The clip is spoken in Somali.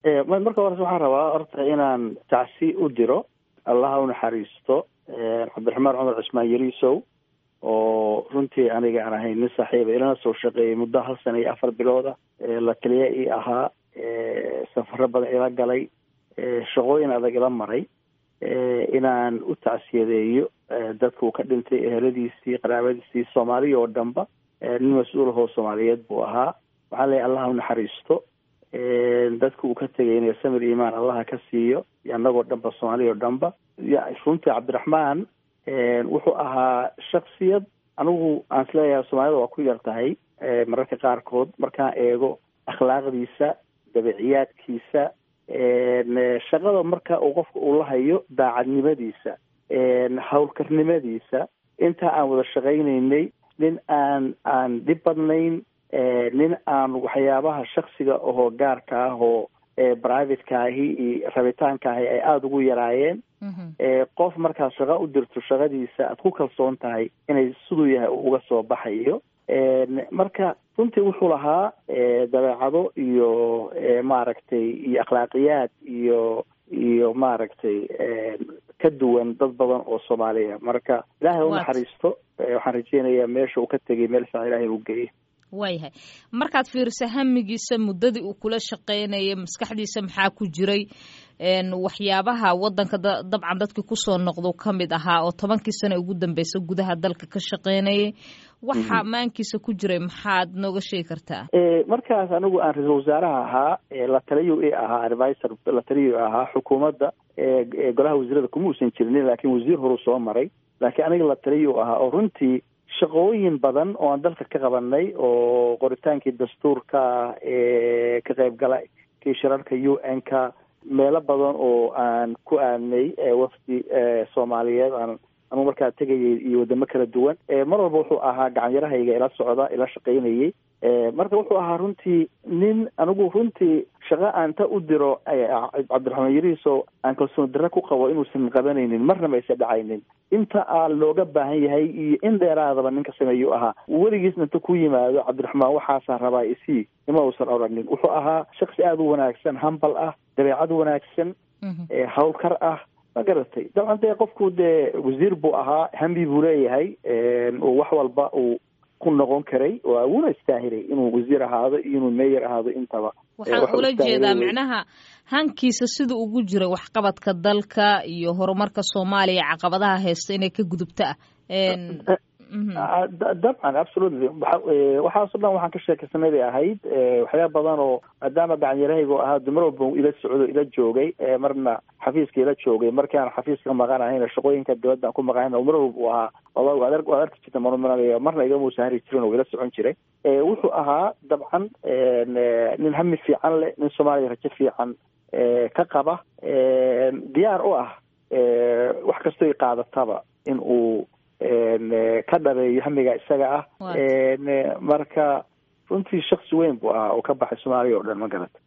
marka hores waxaan rabaa horta inaan tacsi u diro allaha u naxariisto cabdiraxmaan cumar cismaan yariisow oo runtii aniga aan ahayn nin saaxiiba ilana soo shaqeeyay muddo hal sana iyo afar bilooda la taliya ii ahaa safaro badan ila galay shaqooyin adag ila maray inaan u tacsiyadeeyo dadka uu ka dhintay eheladiisii qaraabadiisii soomaaliya oo dhanba nin mas-uul ahoo soomaaliyeed buu ahaa waxaan leeyahy allaha u naxariisto dadka uu ka tegay samir imaan allaha ka siiyo annagoo dhanba soomaaliya oo dhanba runtii cabdiraxmaan wuxuu ahaa shaksiyad anigu aan isleeyahay soomaalida waa ku yar tahay mararka qaarkood markaan eego akhlaaqdiisa dabiciyaadkiisa shaqada marka uu qofka uu la hayo daacadnimadiisa howlkarnimadiisa intaa aan wada shaqaynaynay nin aan aan dhib badnayn nin aan waxyaabaha shaksiga ahoo gaarka ah oo privateka-ahi iyo rabitaankaahi ay aada ugu yaraayeen qof markaad shaqo u dirto shaqadiisa aad ku kalsoon tahay inay siduu yahay uga soo baxayo marka runtii wuxuu lahaa dabeecado iyo maaragtay iyo akhlaaqiyaad iyo iyo maaragtay ka duwan dad badan oo soomaaliya marka ilaahay u naxariisto waxaan rajeynayaa meesha uu ka tegay meel fiican ilaahay u geeyay waayahay markaad fiiriso hamigiisa muddadii uu kula shaqaynayay maskaxdiisa maxaa ku jiray waxyaabaha wadanka dabcan dadkii kusoo noqdo ka mid ahaa oo tobankii sano ugu dambeysa gudaha dalka ka shaqaynayay waxa maankiisa ku jiray maxaad nooga sheegi kartaa markaas anigu aan ra-iisul wasaaraha ahaa la taliyo i ahaa advisor la taliyo ahaa xukuumadda golaha wasiirada kuma uusan jirinin laakiin wasiir horuu soo maray laakiin aniga la taliyo ahaa oo runtii shaqooyin badan oo aan dalka ka qabanay oo qoritaankii dastuurka ka qaybgala kii shirarka u n ka meelo badan oo aan ku aadnay wafdi soomaaliyeed aan anugu markaa tegayay iyo wadamo kala duwan mar walba wuxuu ahaa gacanyarahayga ila socda ila shaqaynayay marka wuxuu ahaa runtii nin anigu runtii shaqo aan ta u diro cabdiraxmaan yariiso aan kalsoon darre ku qabo inuusan qabanaynin marnaba aysa dhacaynin inta aa looga baahan yahay iyo in dheeraadaba ninka sameeyuu ahaa weligiisna inta ku yimaado cabdiraxmaan waxaasaa rabaa isii ima uusan odhanin wuxuu ahaa shaksi aada u wanaagsan hambal ah dabeecad wanaagsan hawlkar ah ma garatay dabcan dee qofku dee wasiir buu ahaa hambi buu leeyahay oo wax walba uu ku noqon karay waa wuuna istaahilay inuu wasiir ahaado iyo inuu meeyer ahaado intaba waxaan ula jeedaa micnaha hankiisa sida ugu jira waxqabadka dalka iyo horumarka soomaaliya caqabadaha haysta inay ka gudubta ah dabcan absolutely waxaaso dhan waxaan ka sheekaysanay bay ahayd waxyaaba badan oo maadaama gacanyarahaygu ahaa dumar walba ila socdo ila joogay marna xafiiska ila joogay markaan xafiiska maqanahayna shaqooyinka dibadda aan ku maqanahayna mar walba uu ahaa waad waad arki jirta marumanaya marna igamuusa hari jirin oo ila socon jiray wuxuu ahaa dabcan nin hami fiican leh nin soomaaliya rajo fiican ka qaba diyaar u ah wax kastoy qaadataba in uu ka dhabeeyo hamiga isaga ah marka runtii shaksi weyn buu ahaa oo ka baxay soomaaliya oo dhan ma garata